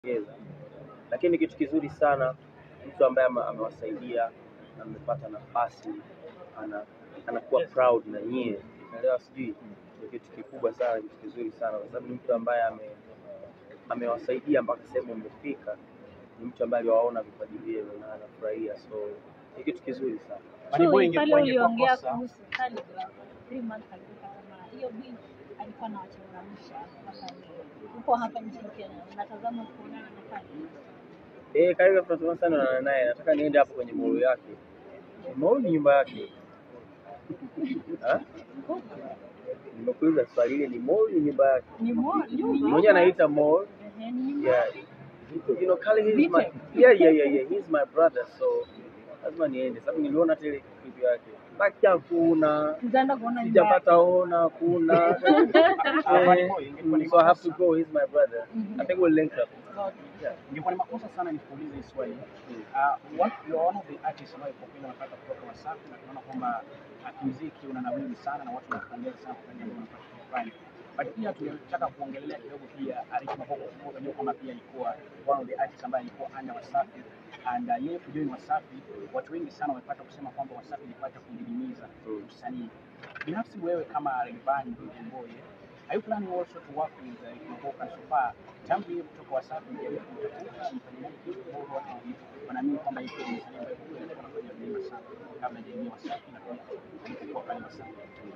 kuongeza, lakini kitu kizuri sana, mtu ambaye ame- amewasaidia amepata nafasi ana, anakuwa proud na nyie, unaelewa? Sijui ni kitu kikubwa sana, kitu kizuri sana, kwa sababu ni mtu ambaye ame amewasaidia mpaka sehemu mmefika, ni mtu ambaye aliwaona vipaji vyenu na anafurahia, so ni kitu kizuri sana. Money Boy Chui, pale ingekuwa ingekuwa uliongea kosa kuhusu Khaligraph, three months alikuwa kama hiyo beat alikuwa anawachangamsha mpaka leo. Uko hapa nchini Kenya, unatazama kuonana na Khaligraph. Eh, karibu tunatamani sana na naye, nataka niende hapo kwenye mall yake. Mall ni nyumba yake. Ha? Nimekuuliza swali hili, ni mall ni nyumba yake? Ni mo- ni nyumba. Mwenyewe anaita mall. Ehe, ni nyumba. Yeah. You know, Kali he's my yeah, yeah, yeah, yeah. He's my brother, so lazima niende sababu niliona hata ile clip yake. Baki hakuna. Tutaenda kuona nyumba Sijapata ona kuna. Ah, Money Boy ingekuwa ni so I have to makosa go. He's my brother. I think we'll link up. Yeah. ingekuwa ni makosa sana nikuulize hii swali. Mm. Uh, what you are one of the artists ambao kwa kweli wanapata kutoka Wasafi na tunaona kwamba uh, muziki unanawiri sana na watu wanakupongeza sana kwa jambo unapata kufanya. But pia tungetaka kuongelea kidogo pia Rich Mavoko kwa sababu unajua kwamba pia alikuwa one of the artists ambaye alikuwa under Wasafi and uh, yeye kujoin Wasafi, watu wengi sana wamepata kusema kwamba Wasafi ilipata kudidimiza Mm. msanii. Binafsi wewe kama Rayvanny Mboye, are you planning also to work with uh, Rich Mavoko so far tangu yeye kutoka Wasafi mjaribu kumtafuta mfanye naye kitu bora watu wengi wanaamini kwamba yeye ni msanii ambaye kwa kweli alikuwa anafanya vyema sana kabla hajaingia Wasafi na pia alipokuwa pale Wasafi.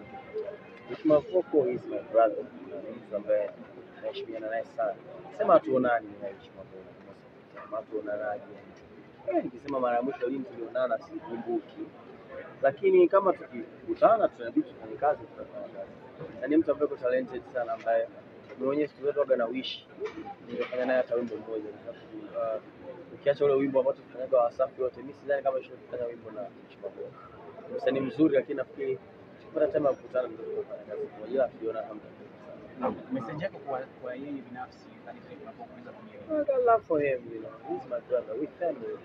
Rich Mavoko is my brother. Ni mtu ambaye naheshimiana naye sana. Sema hatuonani na Rich Mavoko. Sema hatuonanaje. Eh, nikisema mara ya mwisho lini tulionana sikumbuki. Lakini kama tukikutana tunabidi tufanye kazi tutafanya kazi. Na ni mtu ambaye yuko talented sana ambaye mwenyewe siku zote waga na wish ningefanya naye hata wimbo mmoja kwa sababu uh, ukiacha ule wimbo ambao tulifanyaga Wasafi wote, mimi sidhani kama nishawahi kufanya wimbo na Rich Mavoko. Ni msanii mzuri lakini nafikiri tukipata time ya kukutana ndio tutafanya kazi pamoja, ila tuliona kama Na message yako kwa kwa yeye binafsi hadi sasa tunapoweza kumwelewa. I got love for him, you know. He's my brother. We family.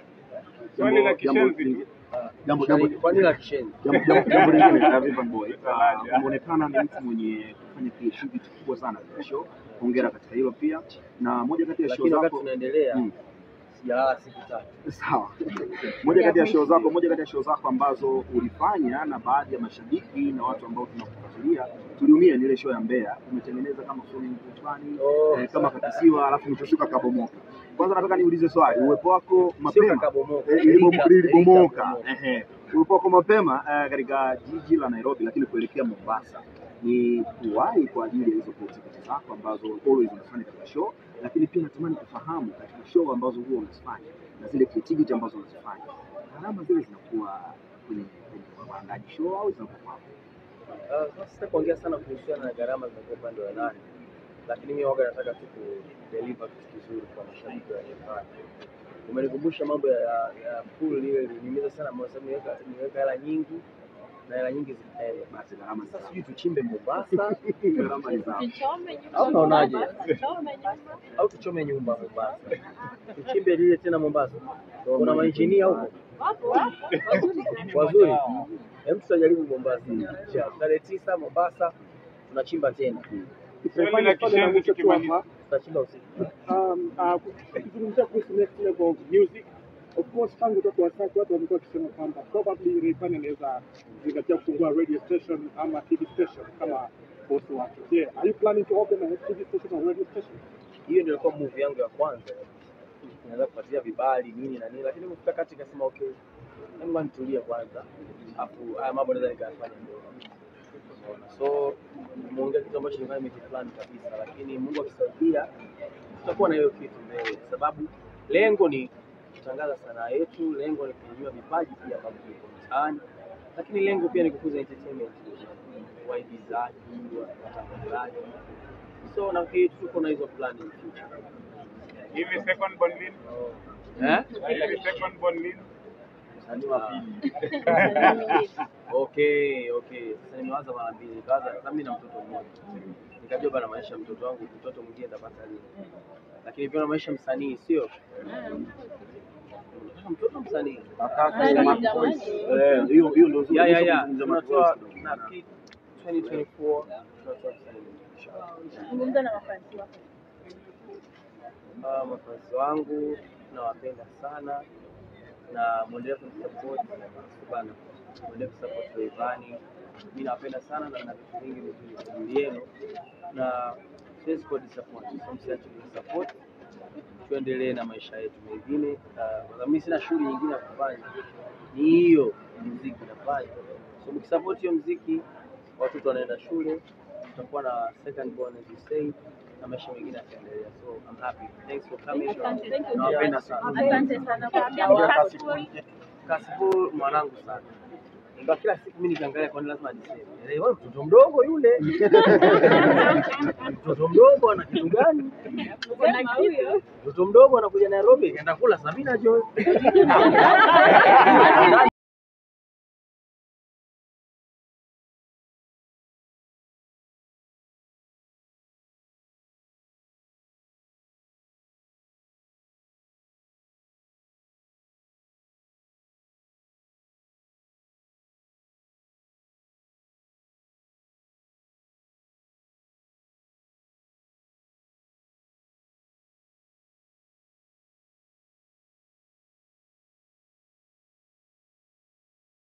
Swali la Jambo- jambo kishenzi lingi- Ah, jambo- Kwani- jambo- Kwani la kishenzi? jambo- jambo- jambo lingine la Rayvanny Boy, Talaja. ah, umeonekana ni mtu mwenye kufanya creativity kubwa sana katika show. Hongera katika hilo pia, na moja kati ya show Lakini wakati zako tunaendelea Mm. sijalala siku tatu. sawa, moja kati ya show zako, moja kati ya show zako ambazo ulifanya na baadhi ya mashabiki na watu ambao tunakufuatilia tuliumia ni ile show ya Mbeya. Umetengeneza kama swimming pool fulani Oh. eh, kama kakisiwa, alafu mchoshuka kabomoka. Kwanza nataka niulize swali, uwepo wako Sio mapema kakabomoka. Eh, ilibomo- Ilika- lilibomoka ilikabomoka. ehe. ulipo wako mapema eh, katika jiji la Nairobi, lakini kuelekea Mombasa ni kuwahi kwa ajili ya hizo activities zako ambazo always unafanya katika show, lakini pia natamani kufahamu katika show ambazo huwa unazifanya na zile creativity ambazo unazifanya, gharama zile zinakuwa kwenye kwenye waandaji show au zinakuwa wapi? Ah, sasa sita kuongea sana kuhusiana na gharama zinakuwa upande wa nani, lakini mimi waga nataka tu kudeliver kitu kizuri kwa mashabiki wa nyumbani. Umenikumbusha mambo ya, ya pool ile iliniumiza sana moyo, sababu niweka niweka hela nyingi na hela nyingi zikaenda. Basi gharama Sasa sasa, sijui tuchimbe Mombasa gharama ni za Tuchome nyumba. Au unaonaje? Tuchome nyumba. au tuchome nyumba Mombasa, tuchimbe lile tena Mombasa. Kuna mainjinia huko Wapo wapo. Wazuri sana. wazuri, hem, tutajaribu Mombasa. Tarehe tisa Mombasa tunachimba tena, Swali la kishenzi tukimaliza. tutachimba usiku. Um, uh, tukizungumzia kuhusu next level of music of course tangu toka Wasafi watu wamekuwa wakisema kwamba probably Rayvanny anaweza zingatia kufungua radio station ama TV station kama boss wake. Je, are you planning to open a TV station or radio station? Hiyo ndio ilikuwa move yangu ya kwanza, naweza kufuatilia vibali nini na nini, lakini kufika kati nikasema okay, hebu nitulie kwanza, afu haya mambo naweza nikayafanya ndio. Unaona? So nimeongea kitu ambacho nilikuwa nimekiplan kabisa, lakini Mungu akisaidia tutakuwa na hiyo kitu mbele, kwa sababu lengo ni kutangaza sanaa yetu, lengo ni kunyanyua vipaji pia ambavyo viko mtaani, lakini lengo pia ni kukuza entertainment, waigizaji, watangazaji. So nafikiri tuko na hizo plan in future. Hivi second born lini? Eh? Hivi second born lini? Msanii wa pili. Okay, okay. Sasa nimewaza mara mbili, nikawaza sasa mimi na mtoto mmoja. Nikajua bana maisha ya mtoto wangu, mtoto mwingine nitapata lini. Lakini pia na maisha msanii sio? Unataka mtoto msanii. Jamani, jamani. eh, hiyo hiyo ndio Ya ya ya. kuzungumza Tunatoa Mark Voice kidogo. nafikiri 2024 tunatoa msanii. Zungumza na mafansi wako. Uh, mafansi wangu nawapenda sana na mwendelee kunisupport bana, mwendelee kusupport Rayvanny. Mimi nawapenda sana na na vitu vingi vizuri kwa ajili yenu na siwezi kuwa disappoint, so msiache kunisupport, tuendelee na maisha yetu mengine. Uh, mimi sina shughuli nyingine ya kufanya, ni hiyo muziki nafanya. So mkisupport hiyo muziki, watoto wanaenda shule, tutakuwa na second born as you say, na maisha mengine yataendelea. So I'm happy. Thanks for coming. Asante, thank you. Nawapenda sana. Asante sana kwa Kasipul. Kasipul mwanangu sana. Ingawa kila siku mimi nikiangalia kwa nini lazima niseme. Eh, wewe mtoto mdogo yule. Mtoto mdogo ana kitu gani? Sema huyo. Mtoto mdogo anakuja Nairobi kaenda kula Sabina Joy.